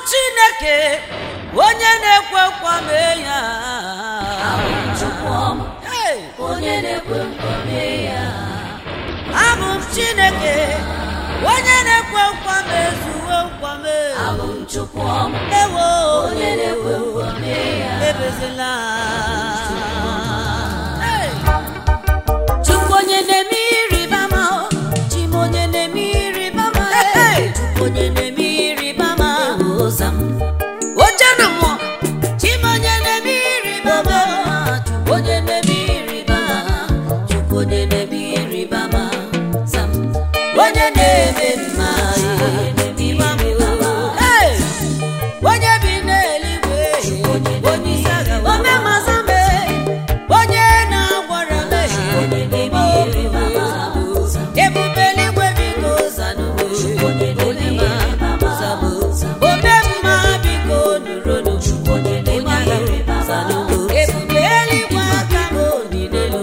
chineke onye na-ekwe nkwa mee ya Abụ m Chukwuma, Hey! onye na-ekwe nkwa mee ya. abụ m chineke onye na-ekwe nkwa mezuo nkwa mee Abụ m Chukwuma, ewo onye na-ekwe nkwa mee ya. ebezila Hey! Chukwu onye na-eme ịrịba ama o, chi m onye na-eme ịrịba ama e. Hey! Chukwu onye na-eme ịrịba ama o, ụza m. oche na mmụọ chimonye na-eme ịrịba ama Chukwu onye na-eme ịrịba ama, Chukwu onye na-eme ịrịba ama, za m. Onye na-eme mma e, ịma m o. Hey! onye bi n'eluigwe onye isi agha ome masa me onye na-agwara me Onye na-eme ịrịba ama, za m. ebube eluigwe biko zanụ Onye na-eme ịrịba ama, za m. ome mma biko nụrụnụ Onye na-eme ịrịba ama, ebube eluigwe aka m onilelu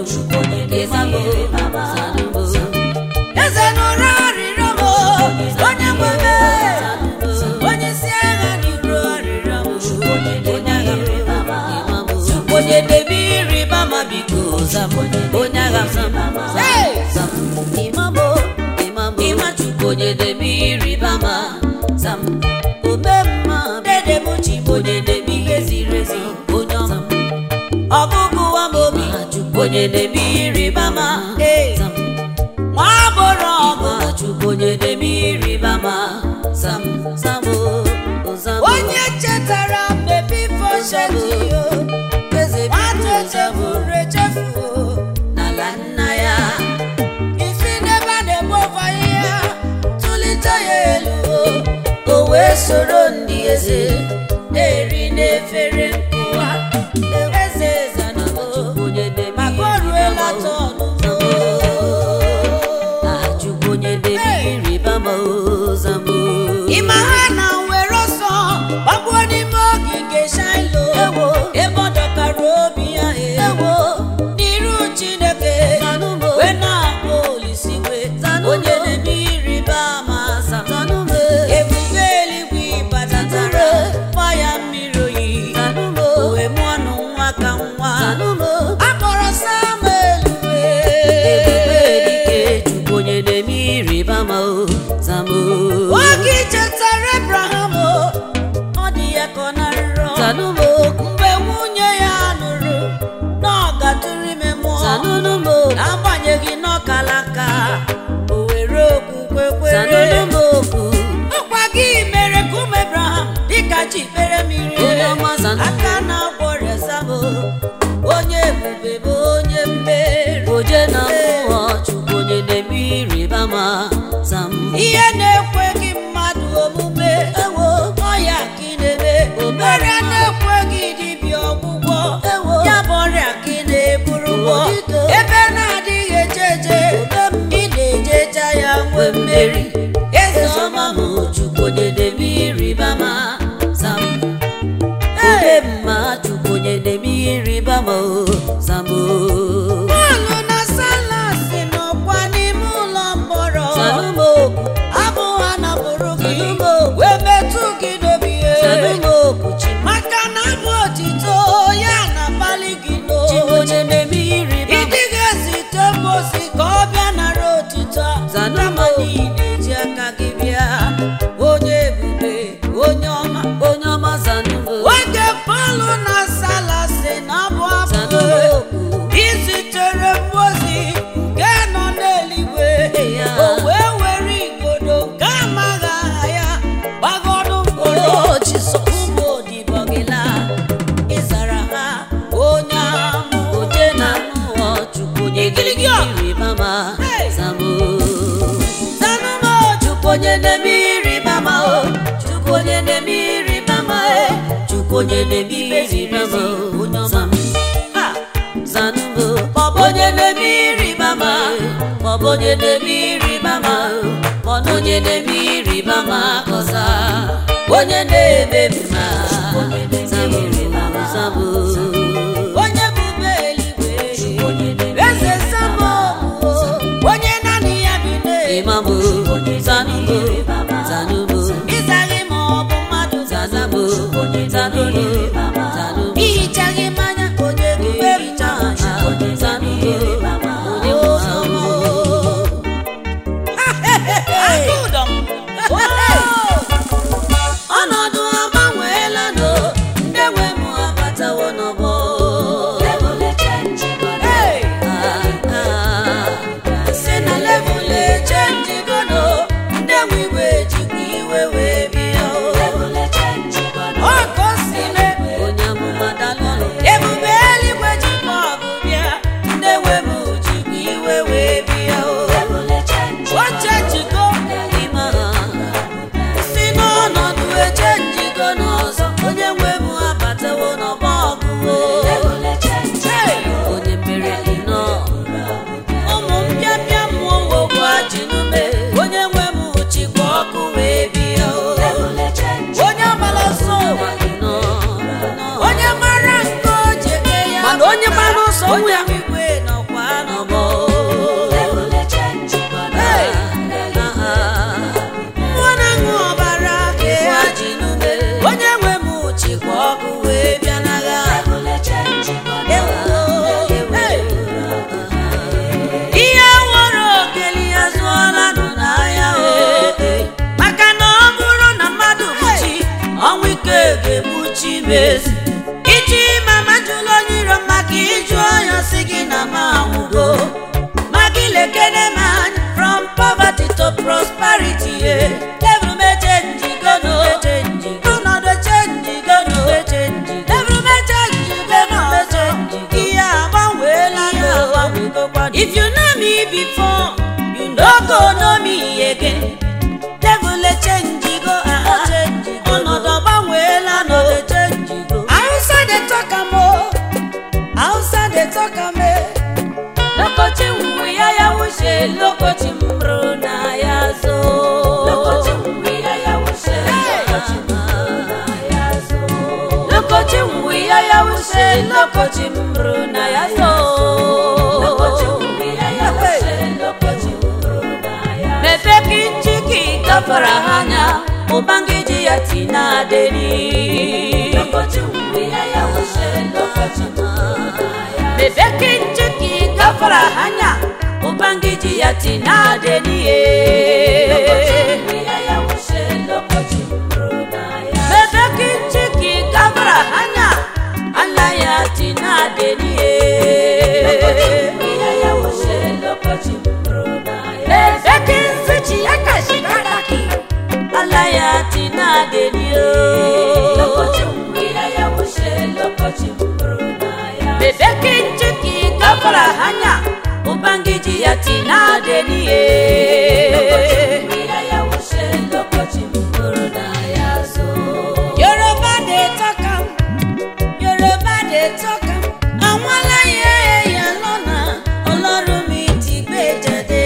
eze nụrụ arịrịọ m onye nwere onye isi agha n'iru arịrịọ m onye agha m onye debe ịrịba ma biko zam onye agha m Hey! ịma chukwu onye debe ịrịba ma zam ome mma dede m chi m onye debe ihe ziri ezi onye ọma ọgụgụ wa m obi ma chukwu onye debe ịrịba ma Hey! zam nwa agbọrọ ọgụ ma chukwu onye debe ịrịba ma zam zam o zam o. onye chetara mgbe bifo sheti eze nwata biko zam o. echefuru echefu n'ala nna ya isi n'ebe a na-egbu ọfa ihe tụlite ya elu o wee soro ndị eze na-eri n'efere nkụwa eze eze na onye debe maka o ruela tọnụ Chukwu onye debe ịrịba ma ozambo ịma ha na were ọsọ gbagbuo n'ime ogige shailo Ewo. ebe ọ dọkara obi ya ewo n'iru chineke zanụmo wee na-akpọ olisi wee Zanụ onye m. na-eme ịrịba ama aza zanụmo ebube eluigwe batatara gba ya mmiri oyi zanụmo wee mụọ ọnụ nwa ka nwa zanụmo akpọrọ samuel ebube wee dike Chukwu onye debe ịrịba ma ozambo nwoke chetara abraham o, ọ dị ya ka ọ na-arịrọ zanụmo mgbe nwunye ya nụrụ na ọ gatụrụ ime mmụọ zanụmo n'agbanyeghị n'ọkalaka o were okwukwe kwere zanụmo okwu ọkwa gị mere ka ụmụ abraham dịka ji kpere mmiri Onye ọma zanụ. aka na-agwọ rezamo onye ebube bụ onye mmeri oje na mmụọ Chukwu onye debe ịrịba ma zam ihe na-ekweghị mmadụ omume ewo ọya ka ị na-eme ọrịa na-ekweghị dibịa ọgwụgwọ Ewo. ya bụ ọrịa ka ị na-eburu ụgwọ Odito. ebe na-adịghị eje eje ị na-ejecha ya nwe mmeri eze ọma m Chukwu onye debe ịrịba ma zam Hey! obe mma Chukwu onye debe ịrịba ma o zam o Pọlụ na Salasi nọkwa n'ime ụlọ mkpọrọ zanụmo okwu abụ ha napụrụ gị Zanụmo. wee metụ gị n'obi zanụmo okwu chi maka na abụ otito ya na-akpali gị chi n'obi onye debe ịrịba ma ịdị ga-ezite mmosi ka ọ bịa nara otito Zanụmo. kama niile ji aka gị bịa onye ebube onye ọma onye ọma zanụmo oge Pọlụ na Salasi na abụ abụ zanụmo okwu izitere mmozi nke nọ n'eluigwe Ya. o wee were igodo nke amaghị aha ya gbagọdụ mkpụrụ Oh, Jesus. ụmụ odibo gị laa ịzara ha onye amụ oje na mmụọ Chukwu onye debe Igirigi. ịrịba ma Hey! zam o zanụmọ Chukwu onye na-eme ịrịba ma o Chukwu onye na-eme ịrịba ma e Chukwu onye na-eme ịrịba ma o onye ọma ha zanụmo maọbụ onye na-eme ịrịba ma maọbụ onye na-eme ịrịba ma maọbụ onye na-eme ịrịba ma kọza onye na-eme mma zamụ zamụ onye bube eluigwe eze samo onye naanị ya bi n'elu ịmamụ zanụmo zanụmo ịzaghị ma ọ bụ mmadụ zaza agụdọ ọnọdụ agbanweela no ndị nwe m abatawo n'ọgbọ si na levụl echenjigono ndị nwe igwe jikwa iwe wee bịa ọ ka o si mee onye amụma dalụlụ ebube eluigwe jikwa ọgụ bịa ndị nwe m jikwa iwe wee bịa oche jiko ime ha si n'ọnọdụ echenjigo n'ọzọ onye nwe m abatawo n'ọgbọ ọgụwo onye mere nnọọ ụmụ mpịapịa mmụọ wokwa jinume onye nwe m chikwa ọkụ wee bịa onye agbala ọsọ ụwa onye mara nke o ji eme ya mana onye gbara ọsọ onwe onye ya igwe nọkwa n'ọgbọ mmụọ na-aṅụ ọbara Ịkwa kee jinume onye nwe m chikwa ọkụ wee bịa n'agha ihe nwere okeli ya zụọla nụ n'ahịa o maka na ọ bụrụ na mmadụ bụ chi ọnwụ ike ga-egbuchi mezi iji ma majụla onye iro maka ịjụ ọnya si gị na m anwụgo ma gị lekene m anya from poverty to prosperity ye devil mechenjigono ọnọdụ chenjigono devil mechenjigono ihe agbanweela ya if you know me before you no go know me again devil echenjigo ọnọdụ gbanweela no Hausa dey talk am o Hausa dey talk am e lokoci mwu ya ya wuce lokoci mro na ya zo lokoci mwu ya ya wuce lokoci mro na ya zo mebe kinchiki gafara hanya ubangiji ya tina deni mebe kinchiki gafara hanya ubangiji ya tina deni mebe kinchiki gafara hanya ala ya tina deni mebe kinzichi ya kashikaraki ala ya tina deni bebe kinchiki gafara hanya ubangiji ya tina deni Yoruba dey talk am Yoruba dey talk am àwọn aláyẹ ẹ̀yà lọ́nà ọlọ́run mi ti gbé jáde.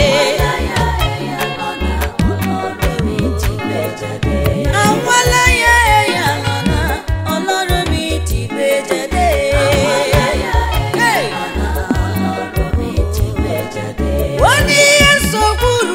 àwọn aláyẹ ẹ̀yà lọ́nà ọlọ́run mi ti gbé jáde. Hey! ó ní èso gbúrò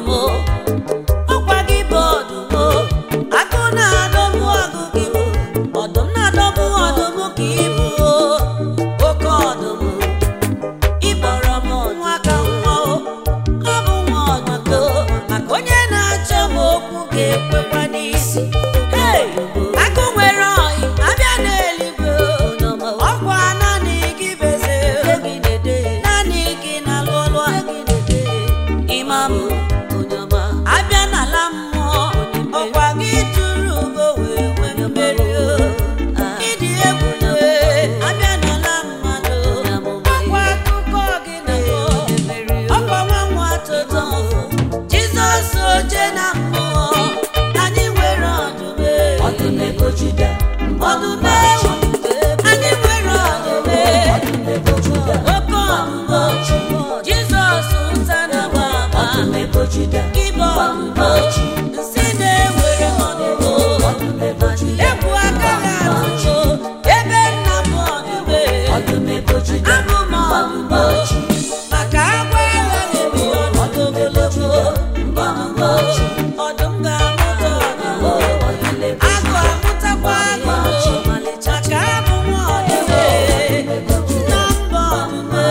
ọdụm ọkwa gị bụ ọdụm agụ na-adọgbu agụ gị bụ ọdụm na-adọgbu ọdụm ka ịbụ oke ọdụm ịkpọrọ m nwa ka nwa o ọ bụ nwa ọdụm maka onye na-achọ m okwu ga-ekwekwa n'isi Hey! agụ nwere ọyị abịa n'eluigwe ọkwa naanị gị beze naanị gị na-alụ ọlụ a imam abịa n'ala mmụọ ọkwa gị tụrụ ugo wee nwee mmeri o. ịdị egwu abịa n'ala mmadụ ọkwa akụkọ gị na ọkwa nwa nwa toto jizọs oche na mmụọ anyị nwere ọdụme ọdụme anyị nwere ọdụme oke ọdụme jizọs nsa na gbagba ịbọ ọdụme nsị na-ewere ọdụme egwu aka ga-atụcho ebe nna m ọdụme abụ m ọdụme maka agwa agha na-ebi ọdụ ogologo ọdụme ọdụm ga-amụta ọdụme agụ amụtakwa agụ maka abụ m ọdụme nna m bụ ọdụme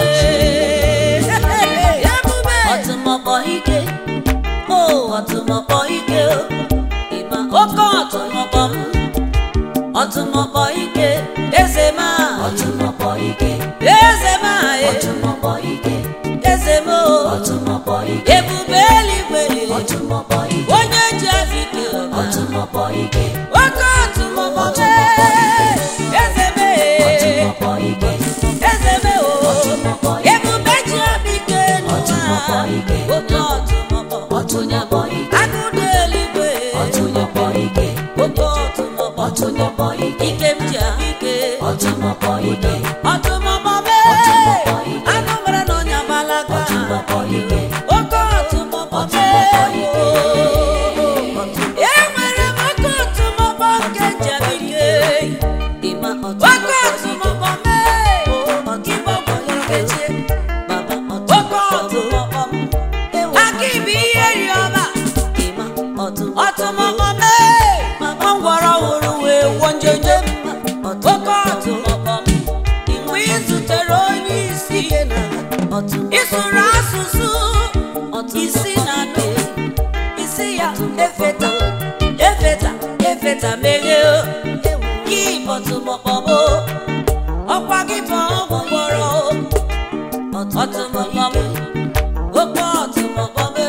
ebube ọtụmọkpọ ike o ọtụmọkpọ ike o ịma oke ọtụmọkpọ m ọtụmọkpọ ike eze ma eze ma eze m o ebube eluigwe onye ji afike ọba oke ọtụmọkpọ m eze m eze m o ebube ji afike n'ụwa oke ọtụmọkpọ agụ dị eluigwe oke ọtụmọkpọ ike m ji ahụike ọtụmọkpọ me anụ mara na onye agbalaga oke ọtụmọkpọ me enwere m oke ọtụmọkpọ nke njem ike oke ọtụmọkpọ me ịgbọgbọ nkechi oke ọtụmọkpọ m aka ibe ihe ri ọba ọtụmọkpọ me ngwọrọ wụrụ wee gwọ njenje oke ọtụmọkpọ m mgbe ị zutere onye isi ịsụrụ asụsụ isi na anụ isi ya efeta efeta efeta meghee gị bọtụmọkpọbụ ọkwa gị bụ ọgwụ gwọrọ ọtụmọkpọ m oke ọtụmọkpọ m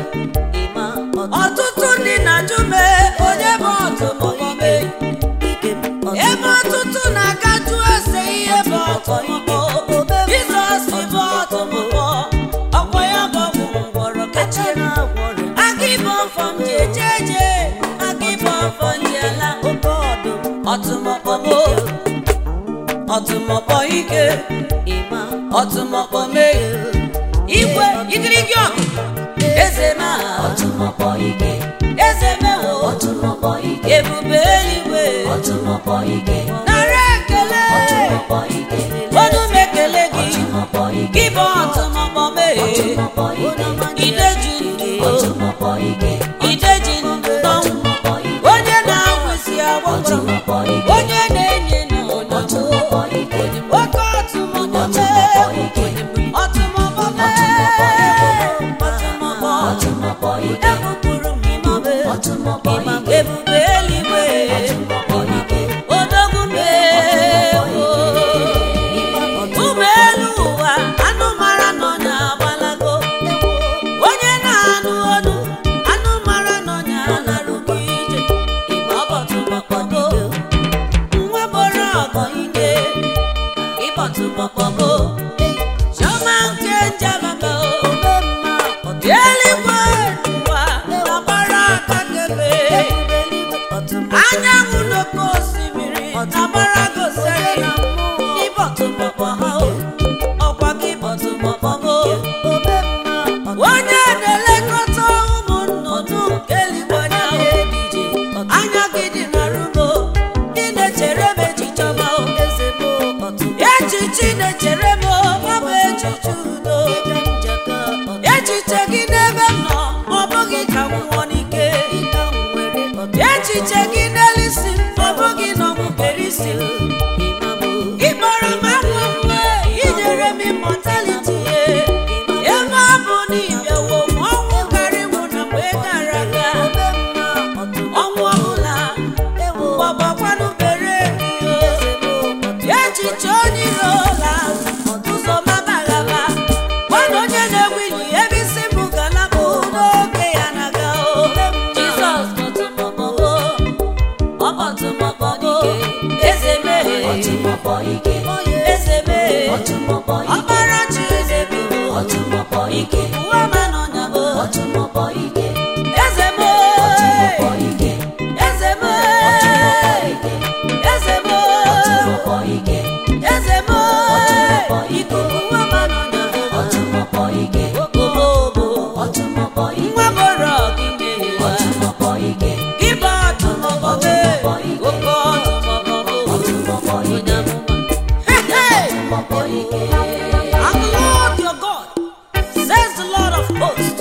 ọtụtụ ndị na-ajụ m onye bụ ọtụmọkpọ m ebe ọtụtụ na-agajụ ese ihe bụ ọtụmọkpọ jizọs bụ ọtụmọkpọ ọkwa ya bụ ọgwụ ngwọrọ kacha aga ịbụ ọfọ m ji eje eje aga ịbụ ọfọ m ji ala ọtụmọkpọ m ọtụmọkpọ ike ọtụmọkpọ meghe igwe igirigi ọgụ eze ma eze mewo ebube eluigwe nara ekele ọnụ m ekele gị gị bụ ọtụmọkpọ meghe ideji ndụ ideji ndụ n'ọnwụ onye na-awụ isi agbọgbọ onye na-enye n'ọnọdụ oke ọtụmọkpọ mee ọtụmọkpọ mee ọtụmọkpọ ebupụrụ m ịmabe ebube eluigwe odogwu mee ụmụ elu ụwa anụ mara nọ na-agbalago onye na-anụ ọnụ anụ mara nọ na-alarugo ije ịbọtụmọkpọgo nwa bọrọ ọgọ ike ịbọtụmọkpọgo chiọma nke njababa eluigwe ụwa agbara aka kebe anyanwụ n'okpuru echiche gị n'elu isi m ọ bụghị na ọmụbere isi m ịkpọrọ m akwa mgbe inyere m immortality ebe ọ bụ na ịbịawo m ọnwụ karịwụ na mgbe gara aga ọnwụ ọbụla gbọgbakwanụ bere gị echiche onye iro la ụzọ mabaghaba gwana onye na-ewili ebe isi m galabụ n'oge ya na-aga o Jizọs kpọtụmọkpọgo ọkpọtụmọkpọgo eze mee ọtụmọkpọ ike eze mee ọtụmọkpọ ike ọkpara Chineke ọtụmọkpọ ike ụwa ma n'ọnya bụ ọtụmọkpọ ike eze ọtụmọkpọ mee ike eze mee eze ọtụmọkpọ mee ike eze mee ikuku ụwa ma n'ọnya bụ ọtụmọkpọ ike obobo ọtụmọkpọ ike nwa bọrọ gị mee ọtụmọkpọ ike Ibe ọtụmọkpọ mee oke ọtụmọkpọ ọtụmọkpọ ike Hey, hey! ọtụmọkpọ ike I'm the Lord your God, says the Lord of hosts.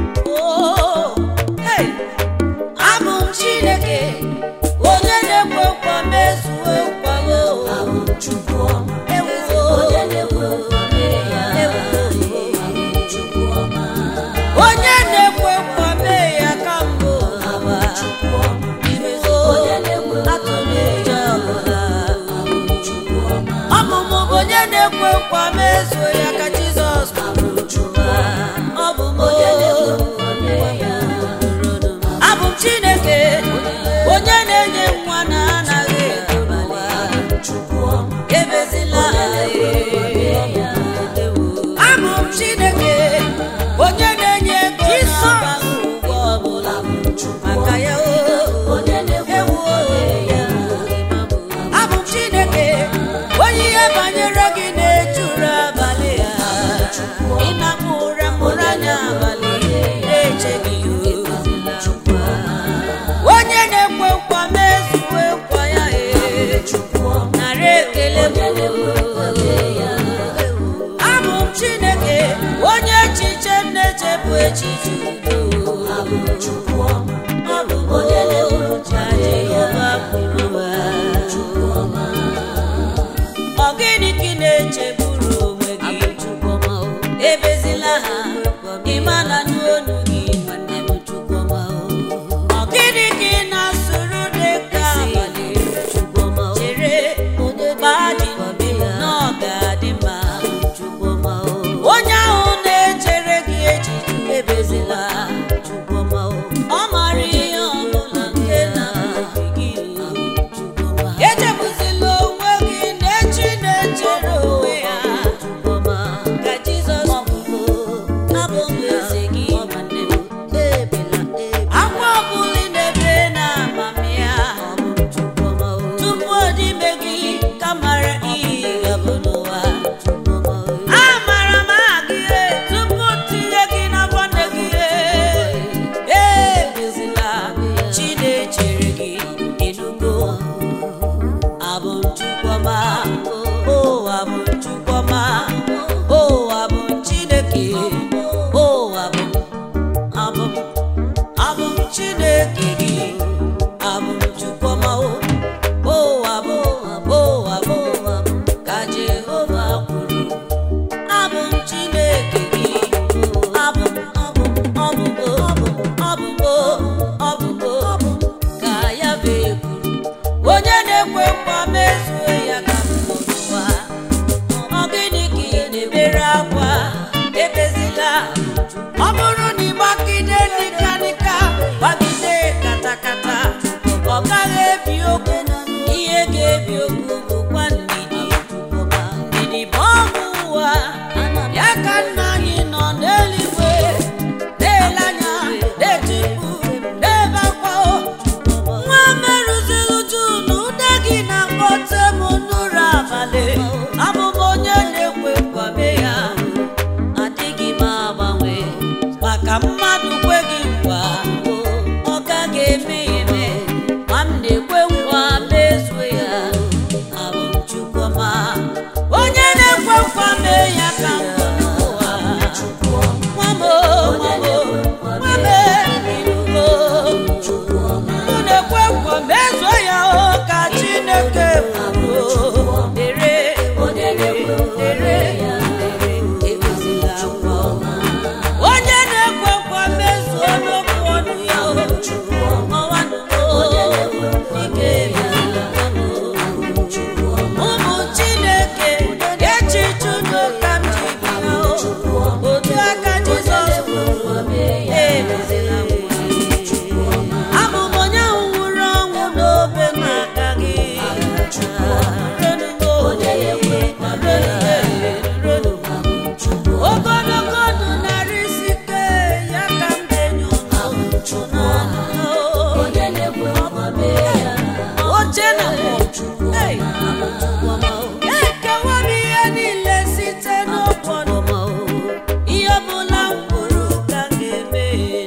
Oh, hey, abụ m Chineke, onye na-ekwe nkwa mezuo nkwa ya. abụ m Chukwu ọma Ewuo, onye na-ekwe nkwa mee ya ewuo. abụ m Chukwu ọma onye na-ekwe nkwa mee ya ka mbụ. abụ m Chukwu ọma Imezuo, onye na-ekwe nkwa atụrụ ụjọ ọbụla. abụ m Chukwu ọma Ọmụmụ bụ onye na-ekwe nkwa mezuo ya ka Jizọs abụ m Chukwu ọma ọ bụ m onye na-ekwe o. nkwa mee ya abụ m chineke onye na-enye nwa na anaghị ụwa Chukwu ọma ebezila mee ya abụ m chineke onye na-enye ego na-abaghị ụgwọ ọbụla maka ya o onye na-ekwe ewu nkwa mee ya abụ m chineke onye ihe banyere gị na-ejuru abalị onye na-ekwe nkwa mee ya oche na mmụọ Hey! ekewa m ihe niile site n'ụfọdụ ihe ọbụla m kwuru ka m ga-eme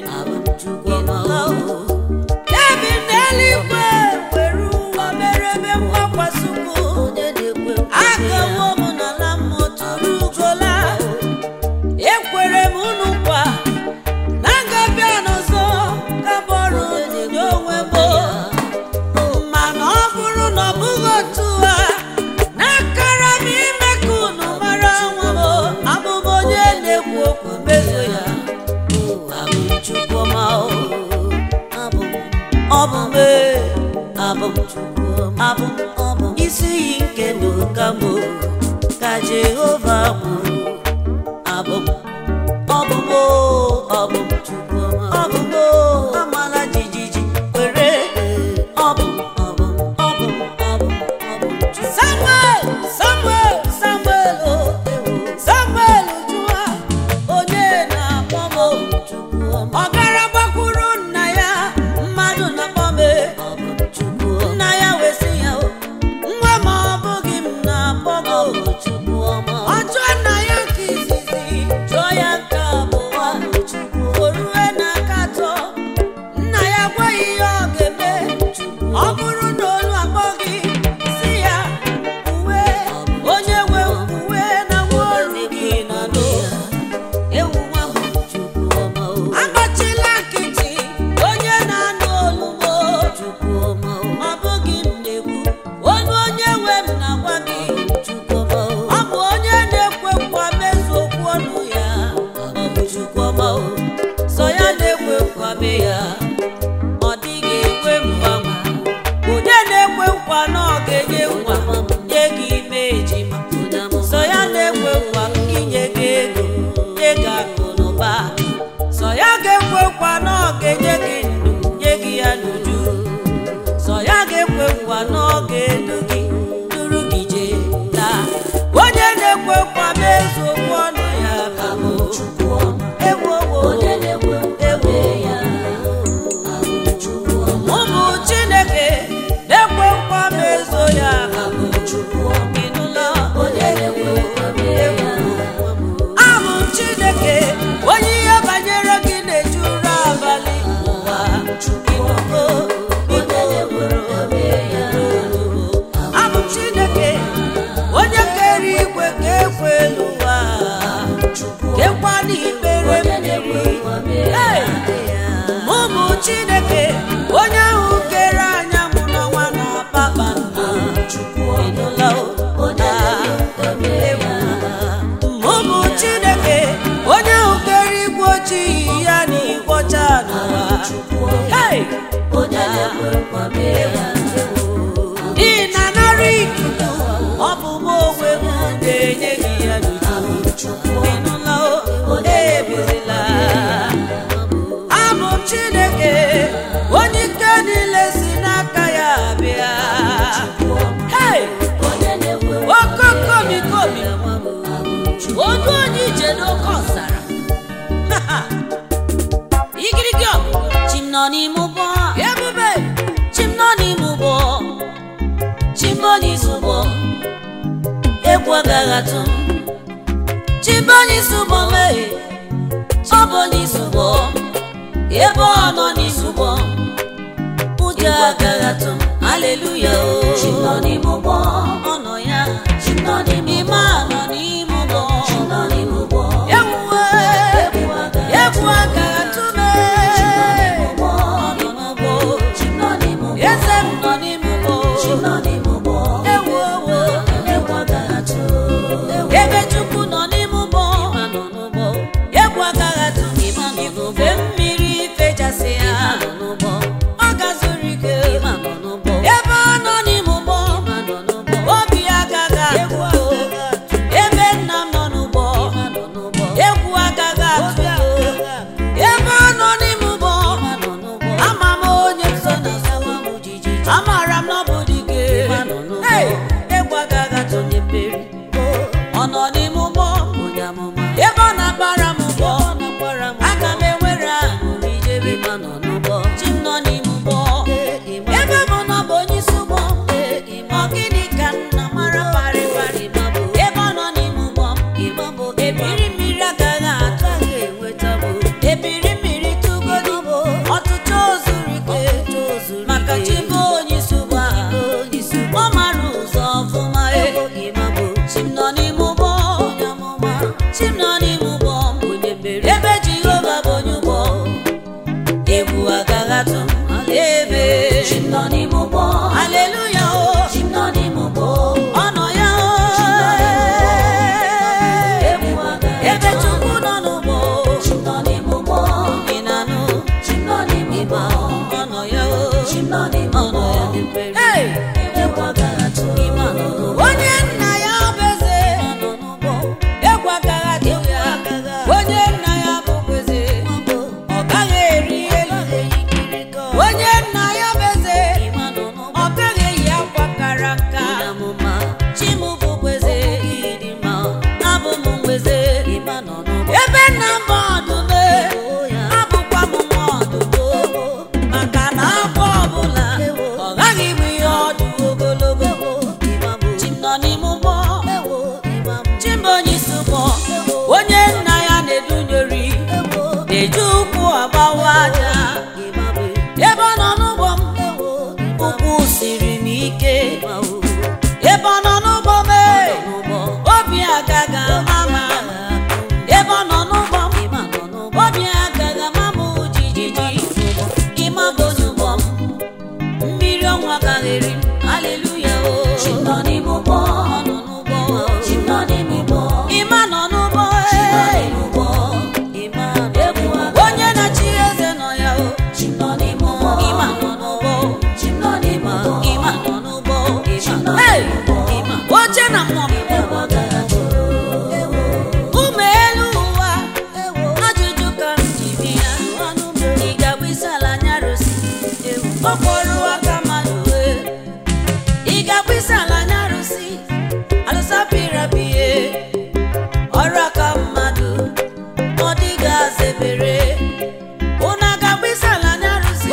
ebi m n'eluigwe were ụwa mere ebe mgbakwasị ụkwụ agawo m n'ala mmụọ tụrụ ugola ekwere m unu nkwa na ngabịa n'ọzọ ka bọrụ nye onwe m mana ọ bụrụ na ọ bụghị otu a n'akara m ime ka unu mara nwa m abụ m onye na-ekwu okwu mezo ya abụ m Chukwuma o abụ m ọ bụ m ee, abụ m Chukwuma abụ m ọ bụ m isi iyi nke ndụ ka mbụ ka Jehova kwuru abụ m ọ bụ m o, ọ bụ m Chukwuma ọ bụ m o, amala jijiji kwere ọ bụ m ọ bụ m ọ bụ m ọ bụ m ọ bụ m Chukwuma. Samuel Samuel Samuel o Samuel jụọ onye na-akpọ m o, ọ gara gbakwuru nna ya mmadụ na-akpọ m e. nna ya wee sị ya o nwa ma ọ bụghị m na-akpọ m o. ọ jụọ nna ya nke izizi jụọ ya nke abụọ o rue n'aka atọ nna ya gwaghị ihe ọ ga-eme ọ bụrụ na olu akpọ gị si ya uwe onye nwe uwe na nwa ọrụ gị nọ n'ụwa ewu nwa m agbachila nkịtị onye na-anụ olumo ọ bụghị m na-ekwu olu onye nwe m na-agwa gị ọ bụ onye na-ekwe nkwa mezu okwu ọnụ ya ọ bụ Chukwuma o. sọ ya na-ekwe nkwa mee ya ọ dịghị ekwe mgbanwe onye na-ekwe nkwa na ọ ga-enye nkwa nye gị ime ejima sọ ya na-ekwe nkwa inye gị ego nye gị akụ na ụba sọ ya ga-ekwe nkwa na ọ ga-enye gị ndụ nye gị ya n'uju sọ ya ga-ekwe nkwa na ọ ga-edu gị duru gị jee taa onye na-ekwe nkwa mezu okwu ọnụ ya bụ ewu owo onye na-ekwe nkwa mee ya ụmụ chineke na-ekwe nkwa mezo ya ịnụla onye na-ekwe nkwa mee ya abụ m chineke onye ihe banyere gị na-ejuru abalị ụwa ịnụgo onye na-ekwe nkwa mee ya abụ m chineke onye kere igwe ka ekwe elu ụwa kekwa n'ikpere onye na-ekwe mmiri nkwa mee ya Hey! ụmụ chineke onye ahụ kere anyanwụ n'ọnwa na kpakpando ịnụla o? onye na-ekwe nkwa mee ya ụmụ chineke onye ahụ kere igwe ojii ya na igwe ọcha n'ụwa Hey! onye na-ekwe nkwa mee ya ị na-anara ikuku ọ bụ m onwe m ga-enye gị ya n'uju ịnụla o ebirila abụ m chineke onye ike niile si n'aka ya bịa Hey! onye na-ekwe nkwa okokomikomi odu onye ije n'oke ọzara igirigi ọgụ chim nọ n'ime ụgbọ ebube chim nọ n'ime ụgbọ chim nọ n'isi ụgbọ egwu agaghị atụ m chim nọ n'isi ụgbọ mee ọ bụ n'isi ụgbọ ebe ọ nọ n'isi ụgbọ ụjọ agaghị atụ m haleluya o chi nọ n'ime ụgbọ ọ nọ ya chi nọ n'ime ime a nọ n'ime ụgbọ chi nọ n'ime ụgbọ ewuwe egwu agaghị egwu agaghị atụ m ụgbọ ọ nọ n'ụgbọ chi nọ n'ime ụgbọ eze m nọ n'ime ụgbọ chi nọ n'ime ụgbọ ewu owo egwu agaghị atụ ebe chukwu nọ n'ime ụgbọ egwu agaghị atụ m ifufe mmiri fechasị ya ọ gazuru ike ebe ọ nọ n'ime ụgbọ obi agaghị agụ nọ ya o chi m nọ n'ime ọ nọ mmụọ ya dị mkpere Hey! egwu agaghị atụ ime nọ n'ụgbọ onye nna ya bụ eze nọ n'ụgbọ egwu agaghị atụ ya onye nna ya bụ eze ọ gaghị eri elu onye nna ya bụ eze ime nọ n'ụgbọ ọ gaghị eyi akwa kara nka amụma chi m bụ kweze ịdị mma abụ m nweze ime nọ n'ụgbọ ebe nna m bụ ọdụm abụkwa m nwa ọdụm maka na afọ ọbụla ọ gaghị bụ ihe ọdụ ogologo chi m nọ n'ime ụgbọ chi m bụ onye isi ụgbọ onye nna ya na-edunyeri na-eji ụkwụ agbawa aja ebe ọ nọ n'ụgbọ m ụkwụ siri m ike ebe ọ nọ n'ụgbọ m ee, obi agaghị ama m ama. ebe ọ nọ n'ụgbọ m obi agaghị ama m jijiji ịma bụ onye ụgbọ m mmiri ọnwa agaghị eri m aleluya o chi m nọ n'ime ụgbọ ọ nọ n'ụgbọ chi m nọ n'ime ụgbọ ịma nọ n'ụgbọ chi m nọ ee. n'ime ụgbọ ịma egwu agaghị onye na-achị eze nọ ya o chi m nọ n'ime ụgbọ ịma nọ n'ụgbọ chi m nọ n'ime ụgbọ ịma nọ n'ụgbọ ịma Hey! ịma oche na mmụọ m egwu agaghị atụ ụmụ elu ụwa ajụjụ ka m ji bi ya ị ga-agba isi ala nyarụsi okporo aka mmadụ wee ị ga-agba isi ala nyarụsi alụsapịrapịe ọrụ aka mmadụ ọ dịghị azebere ụna ga-agba isi ala nyarụsi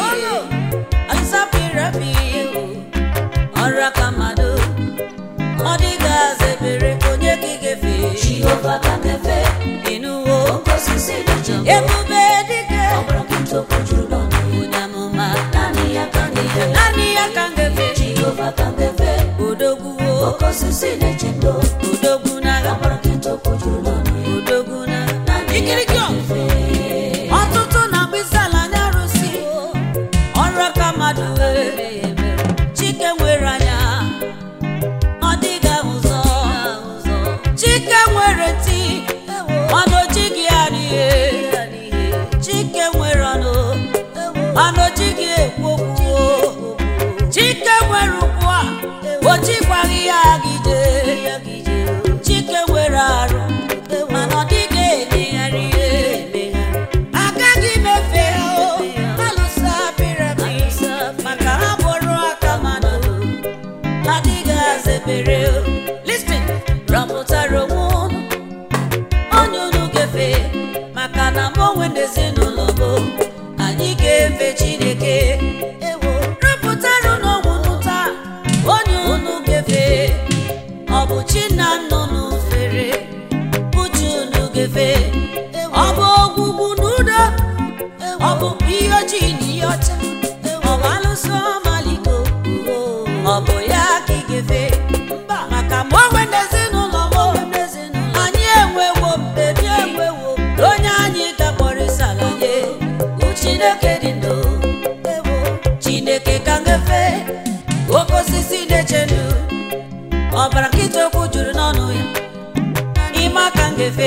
alụsapịrapịe ọrụ aka mmadụ ọ dịghị azebere onye ka ị ga-efe jehova ka na-efe ịnụwo oke osisi dị jọ ebube dike ọbara nkịta okwu juru n'ọnụ onye amụma naanị ya ka na-efe naanị ya ka m ga-efe jehova ka na-efe odogwuo oke osisi na-eche ndo odogwu n'agha ọbara nkịta okwu juru n'ọnụ odogwu n'agha naanị ya ikiriki ka ọ na-efe ọtụtụ na-agba isi ala nye arụsị ọrụ aka mmadụ wee chike nwere anya ọ dịghị ahụ ụzọ chike nwere ntị mana o jighị adịghị chike nwere ọnụ mana o jighị ekwu okwu chike nwere ụkwụ a o jikwaghị ya gide chike nwere arụ mana ọ dịghị emegharị ihe agaghị m efe ha o alụsa piramid maka ha bụrụ aka mmadụ adịghị azebere o listin rọpụtara onwe unu onye unu ga-efe maka na mụ onwe na ezinụlọ bụ anyị ga-efe chineke rọpụtara unu onwe unu taa onye unu ga-efe ọ bụ chi na nna unu fere uche unu ga-efe ọ bụ ogwugwu na udo ọ bụ ihe ojii na ihe ọcha ọ bụ alụsọ maliko ọ bụ ya ka ị ga-efe mba maka ma onwe na ezinụlọ m anyị enwewo mbebi enwewo na onye anyị ga-akpọrịsa ala nye bụ chineke dị ndụ chineke ka ngefe oke osisi na-eche ndụ ọbara nkịta okwu juru n'ọnụ ya ime aka ngefe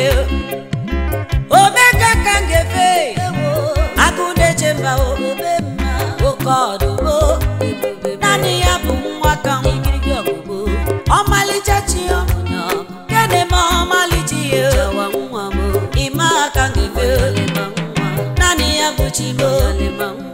omega ka ngefe agụ na-eche mba o oke ọdụm o naanị ya bụ nwa ka ọmalịcha chi ya kene ma ọmalịcha ya ime aka ngefe naanị ya bụ chi m